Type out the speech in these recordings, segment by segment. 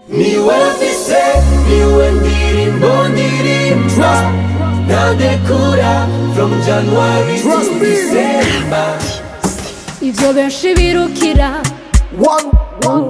niwe mfise niwe ndirimbo ndirimba ntadekura from january to Trust me. december ivyo benshi birukira One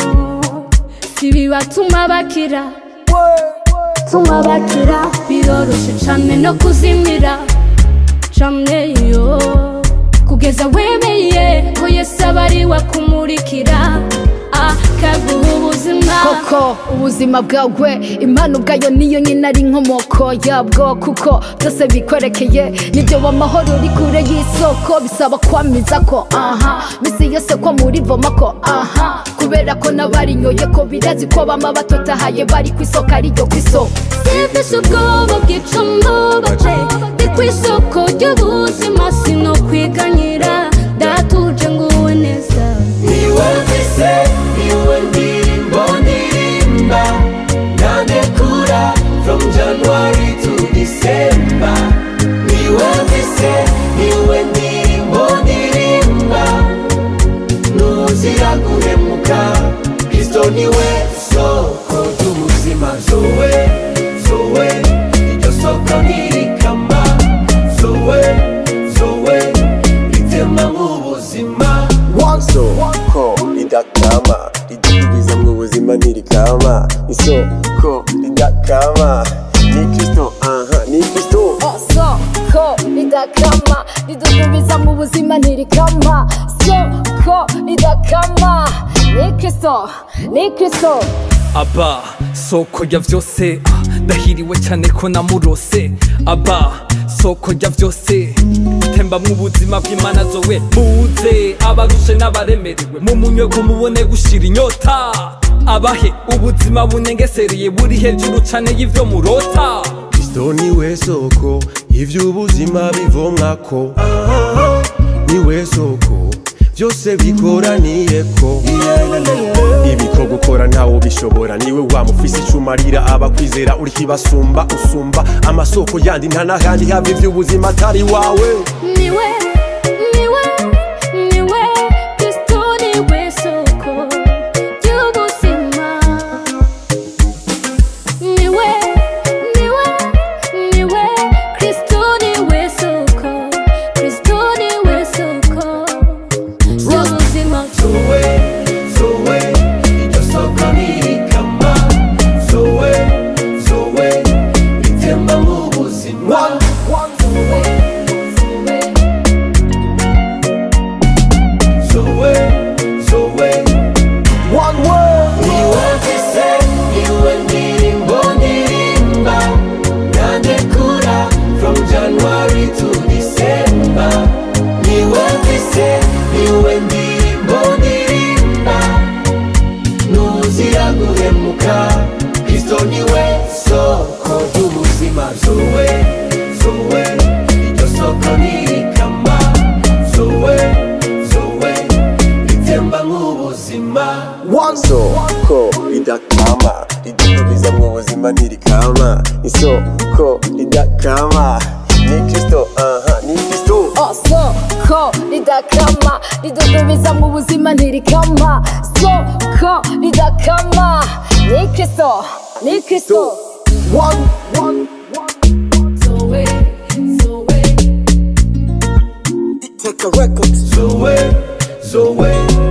si bibatuma bakira way. tuma bakira biroroshe cane no kuzimira cane yo kugeza wemeye ko yesu aba ari we akumurikira akaguha ubuzima koko ubuzima bwawe impano ubwayo niyo nyine ari inkomoko yabwo kuko byose bikwerekeye nibyo amahoro uri kure y'isoko bisaba kwamiza ko aha bisi yose ko muri voma ko aha kubera ko n'abarinyoye ko birazi ko bama batotahaye bari ku isoko ariryo ku isoko sifise ubwoba bwica mbubaje ndi ku isoko ry'ubuzima sino kwiganyira datuje nguwe neza niwe mfise niwe ndirimbo ndirimba ntadekura from january to december niwe mfise niwe ndirimbo ndirimba ntuzira guhemuka kristo niwe soko ry'ubuzima zowe zowe iryo soko ntirikama zowe zowe ritema nk'ubuzima One isoko ridakama ridudubiza mu buzima ntirikama isoko ridakama ni kristo aha ni kristo soko ridakama ridudubiza mu buzima ntirikama soko ridakama ni kristo ni kristo aba soko ya vyose ah, ndahiriwe cyane ko namurose aba soko ya vyose tembamwo ubuzima bw'imana zowe muze abarushe n'abaremerewe mumunywe ko mubone gushira inyota abahe ubuzima bunengesereye buri hejuru cane y'ivyo murota kristo niwe soko ivy'ubuzima bivomwako niwe soko byose bikoraniyeko ibiko gukora ntawo bishobora niwe wamufise icumarira abakwizera uri kibasumba usumba amasoko yandi nta n'ahandi hava ivy'ubuzima atari wawe niwe niwe niwe kristo niwe soko ry'ubuzima niwe niwe niwe kristo niwe soko kristo niwe soko ry'ubuzima zowe zowe iryo soko ntirikama zowe zowe ritemba nk'ubuzima zowe zowe One way. niwe mfise niwe ndirimbo ndirimba ntadekura from january to december niwe mfise niwe ndirimbo ndirimba ntuzira guhemuka kristo niwe soko ry'ubuzima zowe zowe iryo soko ntirikama zowe zowe ritemba nk'ubuzima One isoko ridakama ridudubiza mu buzima ntirikama isoko ridakama ni kristo aha ni kristo soko ridakama ridudubiza mu buzima ntirikama soko ridakama ni kristo ni kristo One, one, zoe zoe take a record. zowe zowe